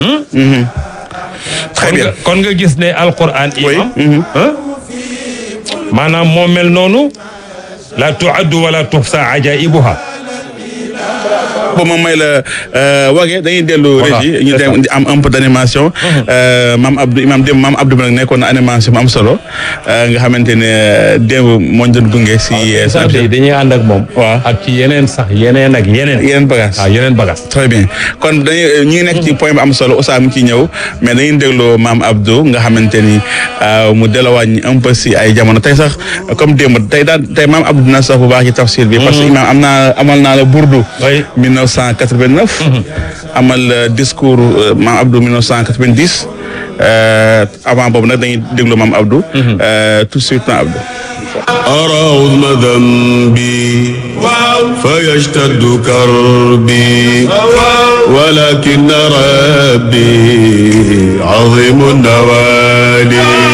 très kon bien nga kon nga gis ne alquran Oui. imam ah maanaam moo mel noonu la tuaddu wala tuxsa ajaibuha ba ma may la wage dañuy dellu Voilà, régie ñu c'est dem am un peu d' animation maam Abdou imam démb maam Abdou bi nag nekkoon na animation bu am solo euh, nga xamante ne démb moo ñu doon gunge si sant yi dañuy ànd ak moom Waaw. ak ci yeneen sax yeneen ak yeneen yeneen bagage waaw yeneen bagas très bien kon dañuy ñu ngi nekk ci point bu am solo Oussa mu ci ñëw mais dañuy déglu maam Abdou nga xamante ni euh, mu delluwaat un peu si ay jamono tey sax comme démb tey daal tey maam Abdou dina sax bu baax ci tafsir bi. parce que imam am naa amal naa la burdu. Oui. 1989. amal euh, discours euh, maam Abdou 1990 euh, avant boobu nag dañuy déglu maam Abdou. Euh, tout de suite maam Abdou. أرى عظم ذنبي فيشتد كربي ولكن ربي عظيم النوالي